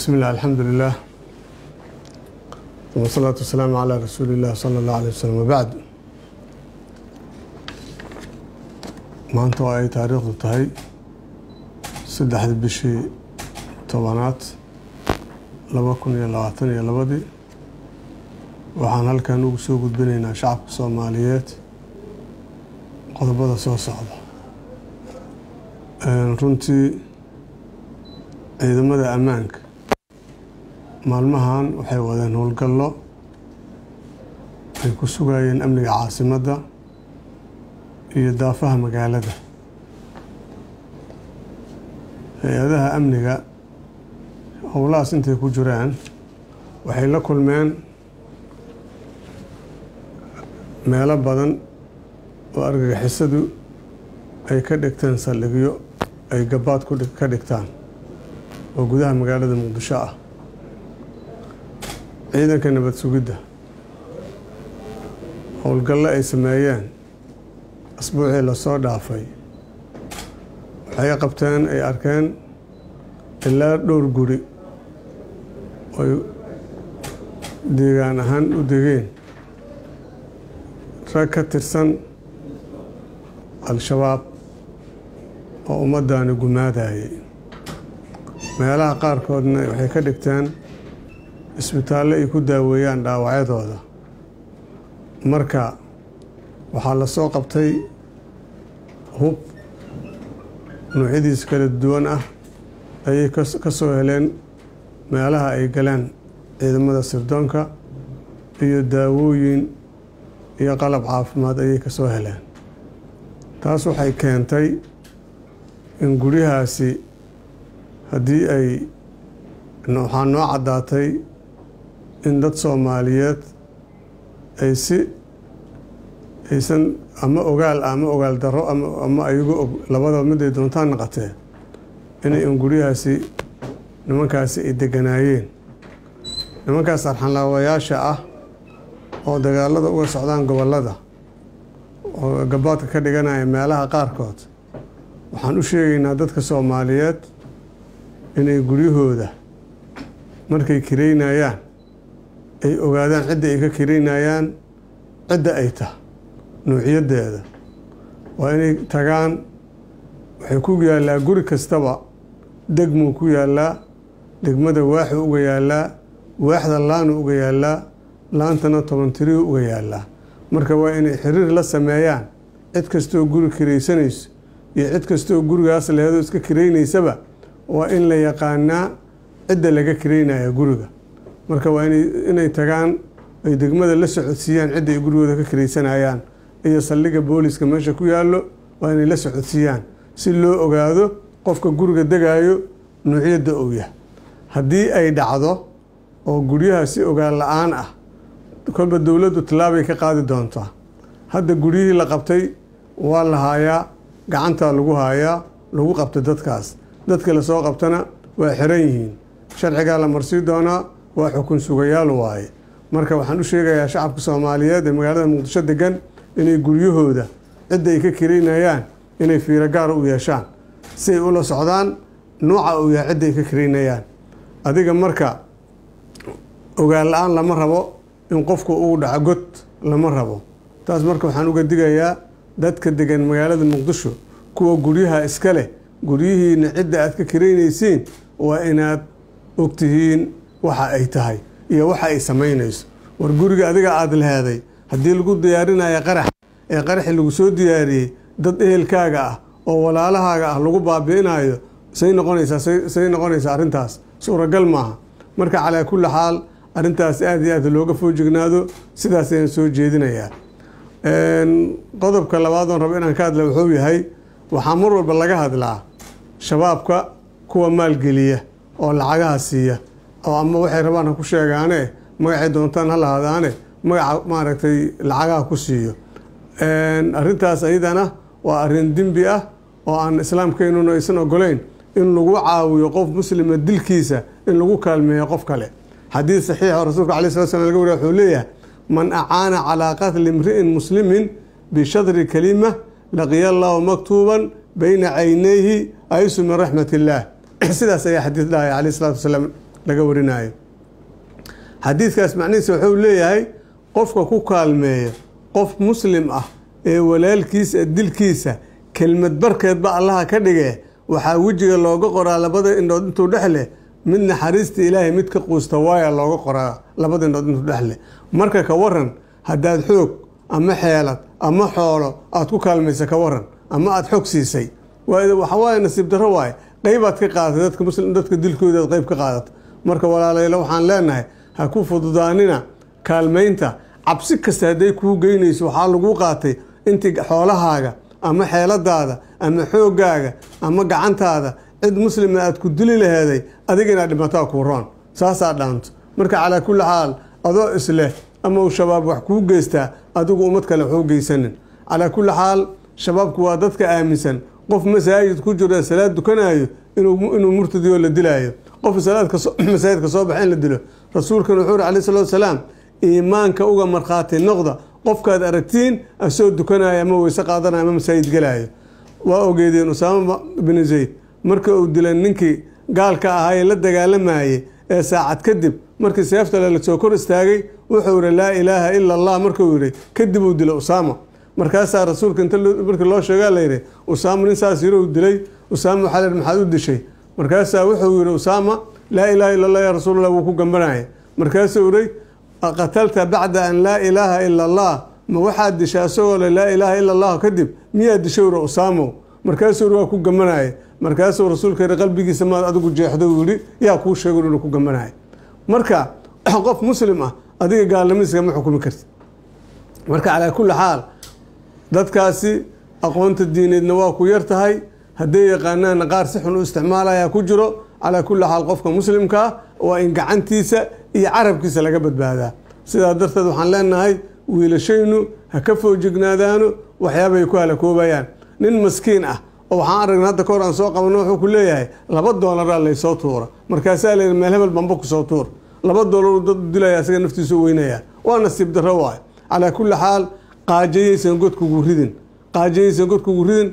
بسم الله الحمد لله والصلاة والسلام على رسول الله صلى الله عليه وسلم وبعد maanta oo ay taariikhdu tahay saddexda bishii tobanaad laba kun iyo labaatan iyo labadii waxaan halkan ugu soo gudbinaynaa shacabka soomaaliyeed qodobada soo socda runtii ciidamada ammaanka maalmahan waxay wadeen howlgallo ay ku sugayeen amniga caasimadda iyo daafaha magaalada hay-adaha amniga howlahaas intay ku jiraan waxay la kulmeen meelo badan oo argagixisadu ay ka dhigteen saldhigyo ay gabaad ka dhigtaan oo gudaha magaalada muqdisho ah ciidanka nabad sugidda howlgallo ay sameeyeen asbuucii lasoo dhaafay waxay qabteen ay arkeen ilaa dhowr guri oy deegaan ahaan u degeen rag ka tirsan al-shabaab oo ummaddaani gumaadayay meelaha qaarkoodna waxay ka dhigteen isbitaallo ay ku daaweeyaan dhaawacyadooda marka waxaa la soo qabtay hub noocyadiis kala duwan ah ayay ka soo heleen meelaha ay galeen ciidamada sirdoonka iyo daawooyin iyo qalab caafimaad ayay ka soo heleen taas waxay keentay in guryahaasi haddii ay waxaa noo caddaatay in dad soomaaliyeed ay si aysan ama ogaal ah ama ogaal darro ama ayagu og labadaba miday doontaan naqatee inay in guryahaasi nimankaasi ay deganaayeen nimankaas arxanlaawayaasha ah oo dagaalada uga socdaan gobollada oo gabaadka ka dhiganaya meelaha qaarkood waxaan u sheegaynaa dadka soomaaliyeed inay guryahooda markay kireynayaan ay ogaadaan cidda ay ka kireynayaan cidda ay tah nuuciyadeeda waa inay tagaan waxay ku yaallaa guri kastaba degmuu ku yaallaa degmada waaxuu uga yaallaa waaxda laanu uga yaallaa laantana toban tiriu uga yaallaa marka waa inay xiriir la sameeyaan cid kastoo guri kiraysanayso iyo cid kastoo gurigaas lehedo iska kiraynaysaba waa in la yaqaanaa cidda laga kiraynaya guriga marka waa inay tagaan ay degmada la socodsiiyaan cidda ay gurigooda ka kiraysanayaan iyo saldhigga booliska meesha ku yaallo waa inay la socodsiiyaan si loo ogaado qofka guriga degaayo nuucyadda uu yahay haddii ay dhacdo oo guryaha si ogaan la-aan ah kolba dowladdu tallaabay ka qaadi doontaa hadda guryihii la qabtay waa la haayaa gacantaa lagu haayaa lagu qabta dadkaas dadka lasoo qabtana waa xiran yihiin sharcigaa la marsii doonaa waa xukun sugayaal waaye marka waxaan u sheegayaa shacabka soomaaliyeed ee magaalada muqdisho degan inay guryahooda cidda ay ka kiraynayaan inay fiiro gaara u yeeshaan si ay ula socdaan nooca uu yahay cidda ay ka kiraynayaan adiga marka ogaan la-aan lama rabo in qofku uu dhaco god lama rabo taas marka waxaan uga digayaa dadka degan magaalada muqdisho kuwa guryaha iska leh guryihiina cidda aad ka kiraynaysiin waa inaad ogtihiin waxa ay tahay iyo waxa ay samaynayso war guriga adiga aada leheeday haddii lagu diyaarinayo qarax ee qaraxi lagu soo diyaariyey dad ehelkaaga ah oo walaalahaaga ah lagu baabi'inayo say noqonaysaa say noqonaysaa arrintaas suuragal maaha marka calaa kulli xaal arrintaas aada iyo aad looga foojignaado sidaas ayaan soo jeedinayaa qodobka labaadoon rabo inaan ka hadla wuxuu yahay waxaa mar walba laga hadlaa shabaabka kuwa maalgeliya oo lacagaha siiya oo ama waxay rabaan ha ku sheegaane magacay doontaan ha lahadaane magaca maaragtay lacagaha ku siiyo arrintaas ayadana waa arrin dembi ah oo aan islaamkeynuna aysan ogolayn in lagu caawiyo qof muslima dilkiisa in lagu kaalmeeyo qof kale xadiid saxiixa oo rasuulka alay slat slam laga wariya wuxuu leeyahay man acaana calaa qatli imri'in muslimin bishadri kalima laqiya allahu maktuuban bayna caynayhi aysu min raxmat illaah sidaas ayaa xadiid dhahaya caleyh salatu wasalaam laga warinayo xadiidkaas macnihiisa wuxuu leeyahay qofka ku kaalmeeya qof muslim ah ee walaalkiisa dilkiisa kelmad barkeedba allaha ka dhige waxaa wejiga looga qoraa labada indhood intuu dhex leh mid naxariista ilaahay mid ka quusta waaya looga qoraa labada indhood intuu dhex leh marka ka waran haddaad xoog ama xeelad ama xoolo aad ku kaalmaysa ka waran ama aada xog siisay waxawaaye nasiib darro waaye qaybaad ka qaadatay dadka muslim dadka dilkooda aad qayb ka qaadata marka walaalayla waxaan leenahay ha ku fududaanina kaalmaynta cabsi kasta hadday kuu geynayso waxaa laguu qaatay intii xoolahaaga ama xeeladaada ama xooggaaga ama gacantaada cid muslima aad ku dili laheeday adiga inaad dhimataa kuu roon saasaa dhaanto marka calaa kulli xaal adoo isleh ama uu shabaab wax kuu geystaa adigu ummad kale waxu geysanin calaa kulli xaal shabaabku waa dadka aaminsan qof masaajid ku jiro salaad dukanayo inuu murtadiyo la dilaayo qof masaajidka soo baxa in la dilo rasuulkan wuxuu uri alai salatu wasalaam iimaanka uga markhaati noqda qofkaad aragtiin asoo dukanaya ama weyse qaadanaya ama masaajid gelaayo waa ogeedeen usaama binu zayd marka uu dilay ninkii gaalka ahaa ee la dagaalamayey ee saacad kadib markii seeftale lasoo kor istaagay wuxuu yihi laa ilaaha ila allah markuu yihi kadib uu dilay usaama markaasaa rasuulka inta markii loo sheegaa layidhi usaama nin saas yiri uu dilay usaama waxaa la yidhi maxaad u dishay markaasaa wuxuu yihi usaama laa ilaaha illa allah ya rasuulallah wuu ku gambanaya markaasuu yihi qatalta bacda an laa ilaaha ila allah ma waxaad dishay asagoo le laa ilaaha ila allah kadib miyaad dishay uri usaamow markaasuu yihi waa ku gambanaya markaasuu rasuulka yihi qalbigiisa maad adigu jeexdo uu yihi yaa kuu sheego inuu ku gambanaya marka qof muslim ah adiga gaalnimadiisa kama xukumi karti marka calaa kulli xaal dadkaasi aqoonta diineedna waa ku yar tahay hadday yaqaanaana qaar si xun u isticmaalaya ku jiro calaa kulli xaal qofka muslimkaa waa in gacantiisa iyo carabkiisa laga badbaadaa sidaa darteed waxaan leenahay wiilashaynu ha ka foojignaadaano waxyaabay ku halakoobayaan nin maskiin ah oo waxaan aragna hadda kahor aan soo qabano wuxuu ku leeyahay laba doolaraa laysoo tuura markaasaa layidhi meel hebel bamba kusoo tuur laba doolar dad dilaya asaga naftiisu weynaya waa nasiib darro waay calaa kulli xaal qaajayaysan godkugu ridin qaajayaysan godkugu ridin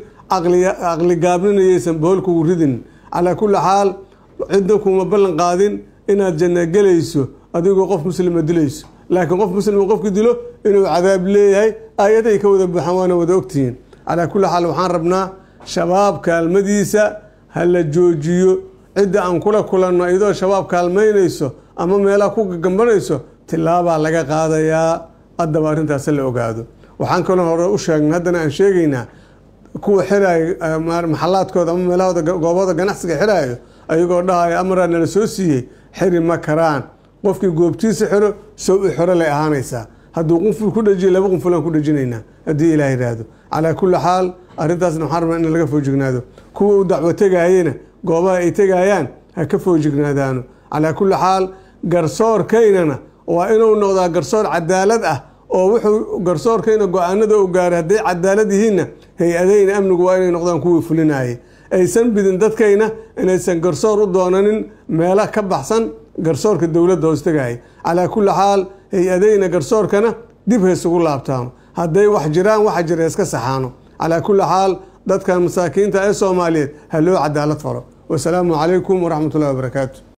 caqli gaabninayaysan boholkugu ridin calaa kulli xaal cidna kuma ballan qaadin inaad janna gelayso adigoo qof muslima dilayso laakiin qof muslima qofki dilo inuu cadaab leeyahay aayaday ka wada buuxaan waana wada ogtihiin calaa kulli xaal waxaan rabnaa shabaab kaalmadiisa ha la joojiyo cidda aan kula kulanno iyadoo shabaab kaalmaynayso ama meelaha ku gagambanayso tilaabaa laga qaadayaa haddaba arrintaas la ogaado waxaan kaloo hore u sheegnay haddana aan sheegaynaa kuwa xiraayo maxalaadkooda ama meelahooda goobahooda ganacsiga xiraayo ayagoo dhahayo amaraa nala soo siiyey xiri ma karaan qofkii goobtiisa xiro sow i xiro lay ahaanaysaa hadduu qunful ku dhajiyo laba qunfulaan ku dhajinaynaa haddii ilaah yidhaahdo calaa kulli xaal arrintaasna waxaan rabnaa in laga foojignaado kuwa u dacwo tegaayena goobaha ay tegayaan ha ka foojignaadaano calaa kulli xaal garsoorkaynana waa inuu noqdaa garsoor cadaalad ah oo wuxuu garsoorkayna go-aanada u gaaray hadday cadaalad yihiinna hay-adayna amnigu waa inay noqdaan kuwii fulinayay aysan bidin dadkayna inaysan garsoor u doonanin meelo ka baxsan garsoorka dowladda hoostegaya calaa kulli xaal hay-adayna garsoorkana dib haysugu laabtaano hadday wax jiraan waxa jira iska saxaano calaa kulli xaal dadkan masaakiinta ee soomaaliyeed ha loo cadaalad falo wasalaamu calaykum waraxmat ullahi wabarakaatu